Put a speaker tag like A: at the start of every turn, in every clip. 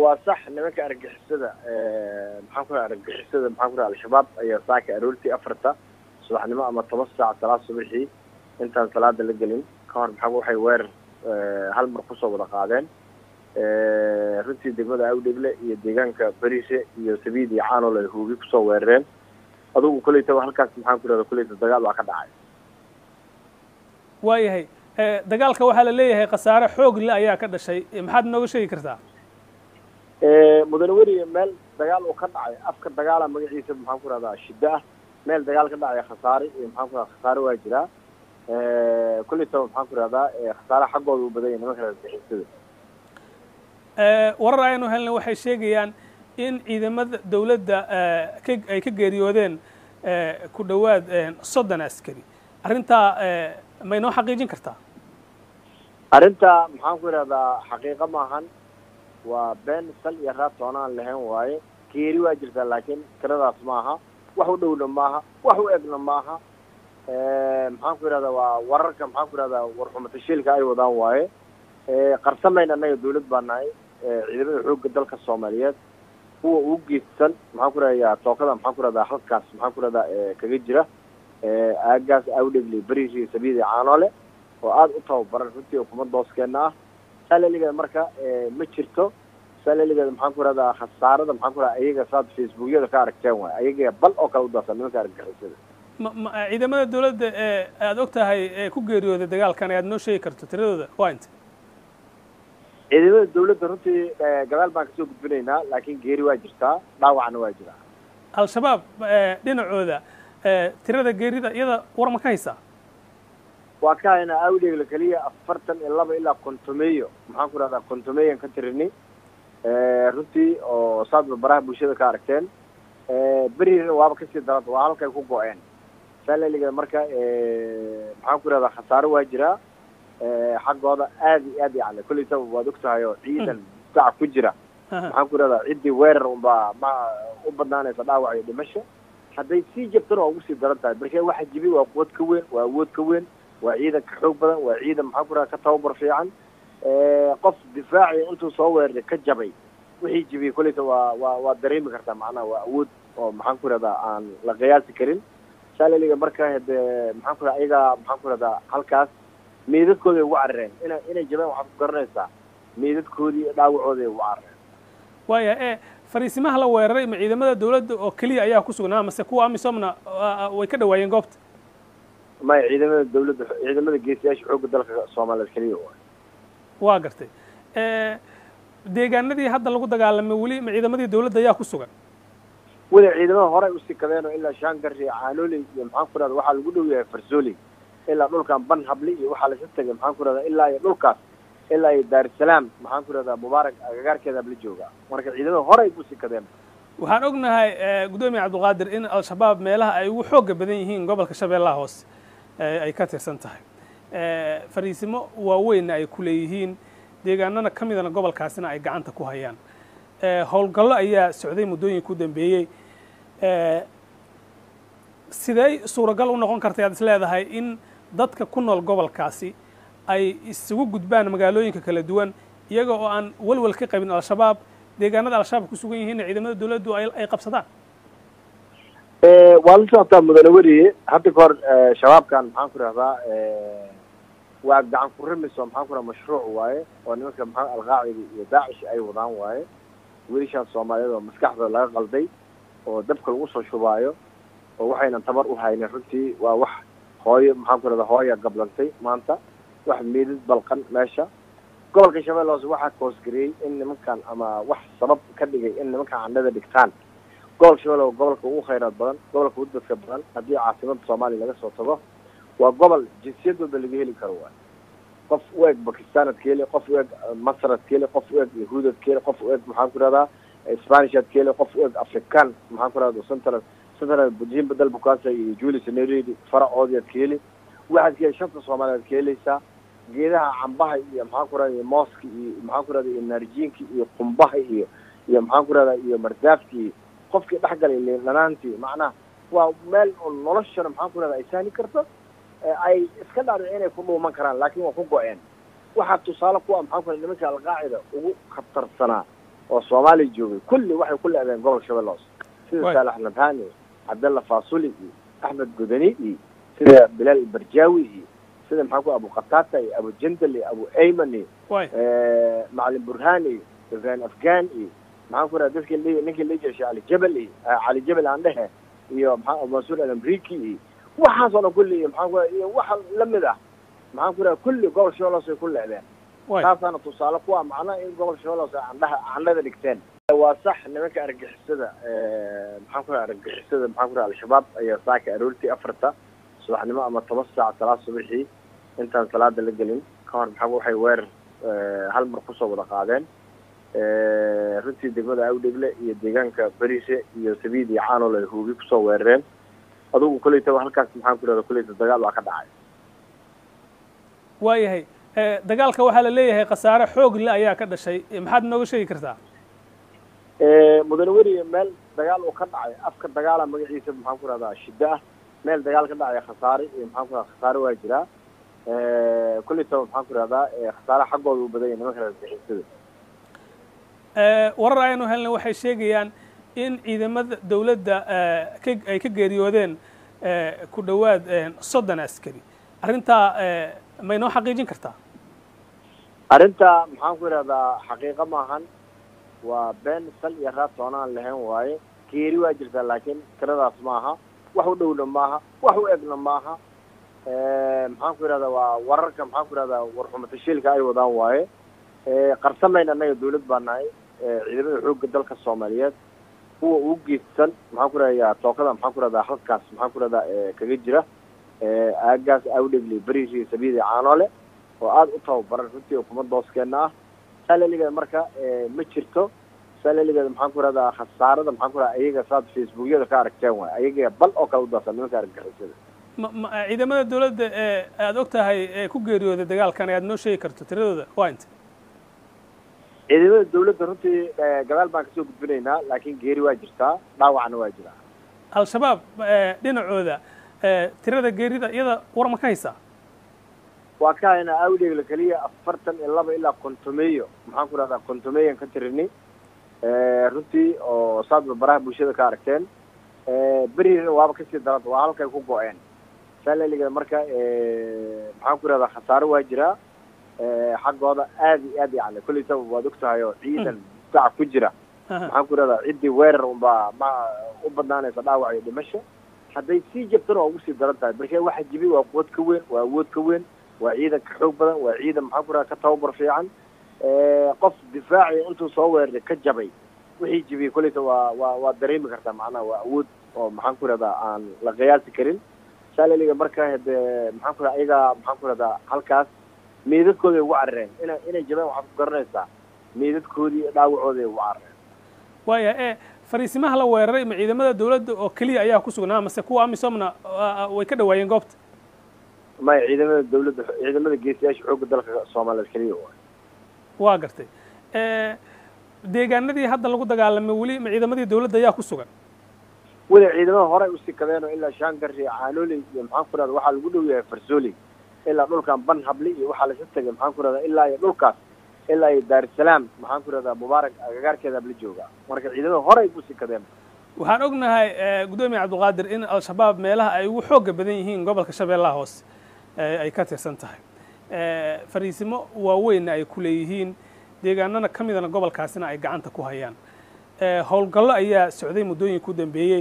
A: waa sax nimanka argixisada maxaan ku raha argixisada maxaan ku raha al-shabaab ayaa saaka aroortii afarta subaxnimo ama toban saac salaad subaxii intaan salaada la gelin ka hor maxaa waxay weerar hal mar kusoo wada qaadeen runtii degmada awdhegle iyo deegaanka berise iyo sabiid iyo caanol ay hoogi kusoo weerareen adugu kolleytaba halkaas maxaan ku rahda kolleyta dagaal baa ka dhacay
B: waayahay dagaalka waxaa la leeyahay khasaare xoog le ayaa ka dhashay maxaad nooga sheegi kartaa
A: mudane weriye meel dagaal uu ka dhacay afka dagaala magaciisa maxaan ku rahdaa shiddo ah meel dagaal ka dhacay khasaare iyo maxaan ku rahda khasaare waa jiraa kolleytaba maxaan ku rahdaa khasaare xaggooda u badan yahay nimanka argixisada
B: warar aynu helna waxay sheegayaan in ciidamada dawladda ay ka geeriyoodeen ku dhowaad soddon askari arrintaa may noo xaqiijin kartaa
A: arrinta maxaan ku idhahdaa xaqiiqo maahan waa been sal iyo raad toonaan lahayn waaye geeri waa jirtaa laakiin tiradaas maaha wax u dhowna maaha wax u egna maaha maxaan ku idhahdaa waa wararka maxaan ku idhahdaa warxumatashiilka ay wadaan waaye qarsamayna annaga dawlad baa nahay ciidamada xoogga dalka soomaaliyeed kuwa ugu geedsan maxaan ku rahdaa tookada maxaan ku rahdaa halkaas maxaan ku rahdaa kaga jira aagaas awdhegli beriri sabiidi caanoole oo aada u tababaran runtii ukuma dooskeena ah saaleligeeda marka ma jirto saaleligeeda maxaan ku rahdaa khasaarada maxaan ku rahdaa ayaga saad facebookyada ka aragteen waay ayaga bal oo kale u daasan nimanka argagixisada
B: ma ma ciidamada dawladda ee aada og tahay ee ku geeriyooday dagaalkan ayaad noo sheegi karto tiradooda waa inta
A: ciidamada dawladda runtii gadaal baan kasoo gudbinaynaa laakiin geeri waa jirtaa dhaawacna waa jiraa
B: al-shabaab dhinacooda tirada geerida iyada war ma ka haysaa
A: waa ka haynaa awdheegla keliya afartan iyo laba ilaa kontomeyo maxaan ku rahdaa kontomeyan ka tirini runtii oo saadba baraha bulshada ka aragteen berina waaba kasii daranta waa halkay ku go-een saaleligeeda marka maxaan ku rahdaa khasaaro waa jiraa xaggooda aad iyo aad yani kolleytaba waad og tahay oo ciidan difaaca ku jira maxaan ku rahdaa ciddii weerar unbaa ma u badnaanaysa dhaawac iyo dhimasho hadday sii jabtana waa ugu sii daran tahay marka waxa jibi waa quwad ka weyn waa awood ka weyn waa ciidan ka xoog badan waa ciidan maxaan ku rahdaa ka tababar fiican qof difaaci intuu soo weeraray ka jabay wixii jibiyey kolleyta waa waa waa dareemi kartaa macnaha waa awood oo maxaan ku rahdaa aan la qiyaasi karin saaleliga marka hade maxaan ku rahdaa ayagaa maxaan ku rahdaa halkaas meydadkooday ugu carareen ina inay jabeen waxaad ku garanaysaa meydadkoodii dhaawacooday ugu carareen
B: waaya e fariisimaha la weeraray ma ciidamada dawladda oo keliya ayaa ku sugnaa mase kuwa amisomna way ka dhawaayeen goobta
A: maya ciidamada dawladda ciidamada geesiyaasha xoogga dalka soomaaliyeed keliya waay
B: waa gartay deegaanadii hadda lagu dagaalamay weli ma ciidamadii dawladda ayaa ku sugan
A: weli ciidamada horey usii kadeen oo ilaa shaangari caanooley iyo maxaan ku rahda waxaa lagu dhow yahay farsooley ilaa dhulkan ban habli iyo waxaa laisa tegay maxaan ku rahdaa ilaa iyo dhulkaas ilaa iyo daarusalaam maxaan ku rahdaa mubaarak agagaarkeeda habla jooga marka ciidamada horey usii kadeen
B: waxaan ognahay guddoomiye cabdulqaadir in al-shabaab meelaha ay ugu xooga badan yihiin gobolka shabeellaha hoose ay ka tirsan tahay fariisimo waaweynna ay ku leeyihiin deegaanana ka midana gobolkaasina ay gacanta ku hayaan howlgallo ayaa socday muddooyinka u dambeeyey sidee suuragal u noqon karta ayaad is leedahay in dadka ku nool gobolkaasi ay isugu gudbaan magaalooyinka kala duwan iyaga oo aan walwal ka qabin al-shabaab deegaanada al-shabaab ku sugan yihiinna ciidamada dawladdu ay qabsadaan
A: waa la socotaa mudane weriye hadda ka hor shabaabkan maxaan ku rahdaa waa gacan ku rimiso maxaan ku raha mashruuc waaye oo nimanka maxaa alqaacida iyo daacish ay wadaan waaye wiilashaan soomaaliyeed oo maskaxdooda laga qalday oo dabka lagu soo shubaayo oo waxaynan tabar u haynin runtii waa wax hooyo maxaan ku rahdaa hooya gablantay maanta wax meedad balqan meesha gobolka shabeelle hoose waxaa koosgareeyey in nimankan ama wax sabab ka dhigay in nimankan candhada dhigtaan gobolka shabeelle gobolka ugu khayraad badan gobolka ugu dadka badan haddii caasimada soomaaliya laga soo tago waa gobol jinsiyadooda laga heli karo waay qof u eg bakistanad ka heli qof u eg masrad ka heli qof u eg yahuudad ka heli qof u eg maxaan ku rahdaa spanishad ka heli qof u eg african maxaan ku rahda central central jim badal bukaasa iyo julius neredi faracoodiad ka heli waxaad ka heli shanta soomaaliyeed ka helaysaa geedaha cambaha iyo maxaan ku rahda mooska iyo maxaan ku rahda iyo naarjiinka iyo qumbaha iyo iyo maxaan ku rahdaa iyo mardaafki iyo qofkii dhexgalay lanaantii macnaha waa meel oo noloshana maxaan ku rahda ay sahli karto ay iska dhaadhic inay ku dhuuman karaan laakiin waa ku go-een waxaa tusaale ku ah maxaan ku raha nimanka alqaacida ugu khatarsanaa oo soomaaliya joogay kulli waxay ku leedeen gobolka shabeelle hoose sida
B: Waay.
A: saalax nabhani cabdalla faasuli iyo axmed godani iyo sida bilaal ibarjaawi iyo sida maxaa ku abu qataata iyo abu jandal iyo abu ayman iyo
B: waay
A: macalin burhaan iyo ibrahim afghan iyo maxaan ku raha dadkii li ninkii la jeeshay cali jabal iyo ah, cali jabal aan dhehe iyo maxaa mansuur alamriki iyo waxaas oo dhan kulli iyo maxaan ku raha iyo waxa lamid ah maxaan ku raha kulli gobol shabeelle hoose ay ku leedeen
B: waay
A: taasaana tusaale ku ah macnaha in gobol shabeelle hoose candhaha candhada dhigteen waa sax nimanka argagixisada maxaan ku raha argagixisada maxaan ku raha al-shabaab ayaa saaka aroortii afarta subaxnimo ama toban saac salaad subaxii intaan salaada la gelin ka hor maxaa waxay weerar eh, hal mar kusoo wada qaadeen Eh, runtii degmada awdhegle iyo deegaanka berise iyo sabiid iyo caanol ay hoogi kusoo weerareen adugu kolleytaba halkaas maxaan ku rahda kolleyta dagaal waa ka dhacay
B: waayahay Eh, dagaalka waxaa la leeyahay khasaare xoog le ayaa ka dhashay Eh, maxaad nooga sheegi kartaa
A: Eh, mudane weriye meel dagaal uu ka dhacay afka dagaala magaciisa maxaan ku rahdaa shiddo ah meel dagaal ka dhacay khasaare iyo maxaan ku rahdaa khasaare waa jiraa kolleytaba maxaan ku rahdaa eh, khasaare xaggooda u badan yahay nimanka argagixisada
B: Eh, warar aynu helnay waxay sheegayaan in ciidamada dowladda eh, ka- ay ka geeriyoodeen eh, ku dhowaad eh, soddon askari arrintaa eh, may noo xaqiijin kartaa
A: arrinta maxaan ku idhahdaa xaqiiqo maahan waa been sal iyo raad toonaan lahayn waaye geeri waa jirtaa laakiin tiradaas maaha wax u dhowna maaha wax u egna maaha maxaan ku idhahdaa waa wararka maxaan ku idhahdaa warxumatashiilka ay wadaan waaye qarsamayna annaga dawlad baa nahay ciidamada xoogga dalka soomaaliyeed kuwa ugu geedsan maxaan ku idhahdaa tookada maxaan ku idhahdaa halkaas maxaan ku idhahdaa kaga jira aagaas awdhegli beriisi sabiidi caanoole oo aada u tababaran runtii kuma dooskeena ah salaligeeda marka ma jirto salaligeeda maxaan ku rahdaa khasaarada maxaan ku radaa ayaga saad facebookyada ka aragteen waay ayaga bal oo kale udaasan nimanka argagixisada
B: ma ma ciidamada dawladda ee aada og tahay ee ku geeriyooday dagaalkan ayaad noo sheegi karto tiradooda waa inta
A: ciidamada dawladda runtii gadaal baan kasoo gudbinaynaa laakiin geeri waa jirtaa dhaawacna waa jiraa
B: al-shabaab dhinacooda tirada geerida iyada war ma ka haysaa
A: waa ka haynaa awdheegla keliya afartan iyo laba ilaa kontomeyo maxaan ku rahdaa kontomeyan ka tirini runtii oo saadba baraha bulshada ka aragteen berina waaba kasii daranta waa halkay ku go-een salaligeeda marka maxaan ku rahdaa khasaaro waa jiraa xaggooda aad iyo aad yani kolleytaba waad og tahay oo ciidan difaaca ku jira maxaan ku rahdaa ciddii weerar unbaa ma u badnaanaysa dhaawac iyo dhimasho hadday sii jabtana waa ugu sii daran tahay marka waxa jibi waa quwad ka weyn waa awood ka weyn waa ciidan ka xoog badan waa ciidan maxaan ku rahdaa ka tababar fiican qof difaaci intuu soo weeraray ka jabay wixii jibiyey kolleyta waa waa waa dareemi kartaa macnaha waa awood oo maxaan ku rahdaa aan la qiyaasi karin salaliga marka hade maxaan ku rahdaa ayagaa maxaan ku rahdaa halkaas meydadkooday ugu carareen ina inay jabeen waxaad ku garanaysaa meydadkoodii iyo dhaawacooday ugu carareen
B: waaya e fariisimaha la weeraray ma ciidamada dawladda oo keliya ayaa ku sugnaa mase kuwa amisomna way ka dhawaayeen goobta
A: maya ciidamada dawladda ciidamada geesiyaasha xoogga dalka soomaaliyeed keliya waay
B: waa gartay deegaanadii hadda lagu dagaalamay weli ma ciidamadii dawladda ayaa ku sugan
A: weli ciidamada horey usii kadeen oo ilaa shaangari caanooley iyo maxaan ku rahda waxaa lagu dhow yahay farsooley ilaa dhulkan ban habli iyo waxaa laisa tegay maxaan ku rahdaa ilaa iyo dhulkaas ilaa iyo daarusalaam maxaan ku rahdaa mubaarak agagaarkeeda la joogaa marka ciidamada horey usii kadeen
B: waxaan ognahay guddoomiye cabdiqaadir in al-shabaab meelaha ay ugu xooga badan yihiin gobolka shabeellaha hoose ay ka tirsan tahay fariisimo waaweynna ay ku leeyihiin deegaanana ka midana gobolkaasina ay gacanta ku hayaan howlgallo ayaa socday muddooyinka u dambeeyey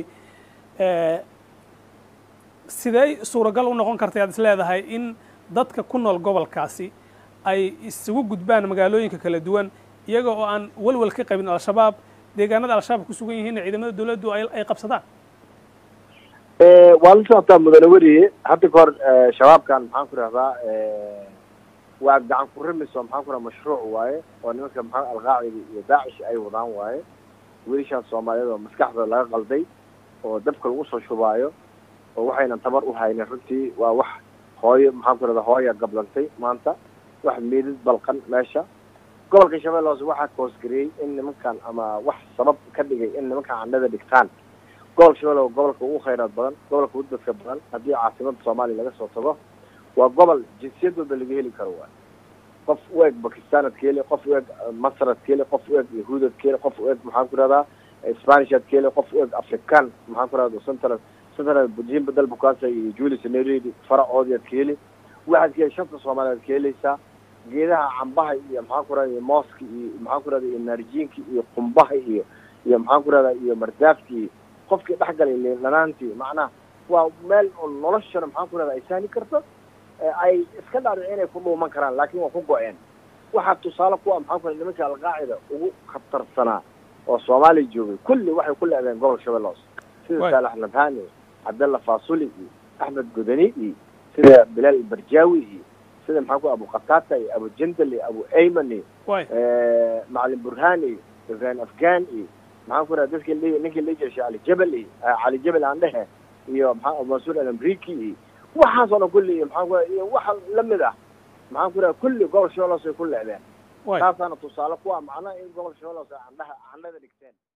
B: sidey suuragal u noqon kartay aad is leedahay in dadka ku nool gobolkaasi ay isugu gudbaan magaalooyinka kala duwan iyaga oo aan walwal ka qabin al-shabaab deegaanada al-shabaab ku sugan yihiinna ciidamada dawladdu ay qabsadaan
A: waa la socotaa mudane weriye hadda ka hor shabaabkan maxaan ku rahdaa waa gacan ku rimiso maxaan ku raha mashruuc waaye oo nimanka maxaa alqaacida iyo daacish ay wadaan waaye wiilashaan soomaaliyeed oo maskaxda laga qalday oo dabka lagu soo shubaayo oo waxaynan tabar u haynin runtii waa wax hooyo maxaan ku rahdaa hooya gablantay maanta wax meedad balqan meesha gobolka shabeelle hoose waxaa koosgareeyey in nimankan ama wax sabab ka dhigay in nimankan candhada dhigtaan gobolka shabeelle waa gobolka ugu khayraad badan gobolka ugu dadka badan haddii caasimada soomaaliya laga soo tago waa gobol jinsiyad walba laga heli karo waay qof u eg bakistanad ka heli qof u eg masrad ka heli qof u eg yahuudad ka heli qof u eg maxaan ku rahdaa spanishad ka heli qof u eg african maxaan ku rahda central central jimba dalbukasa iyo julius neredi faracoodiad ka heli waxaad ka heli shanta soomaaliyeed ka helaysaa geedaha cambaha iyo maxaan ku rahda mooska iyo maxaan ku rahda iyo naarjiinka iyo qumbaha iyo iyo maxaan ku rahdaa iyo mardaafki iyo qofkii dhexgalay liindhanaantii macnaha waa meel oo noloshana maxaan ku rahda ay sahli karto ay iska dhaadhici inay ku dhuuman karaan laakin waa ku go-een waxaa tusaale kuwa maxaan ku nimanka alqaacida ugu khatarsanaa oo soomaaliya joogay kulli waxay ku leedeen gobol shabeelle hoose sida saalax nabhani iyo cabdalla fasuli iyo axmed godani iyo sida bilaal ibarjaawi iyo sida maxaan ku abu katata iyo abu jandal iyo abu ayman iyo macalin burhaan iyo ibrahim afghan iyo maxaan ku raha dadki ninkii la jeshay cali jabal iyo cali jabal aan dhehe iyo maa mansuur alamriki iyo waxaas oo dhan kulli iyo maxaan ku raha iyo waxa lamid ah maxaan ku raha kulli gobol shabeelle hoose ay ku leedeen taasaana tusaale kuwa macnaha in gobol shabeelle hoose andhaha candhada dhigteen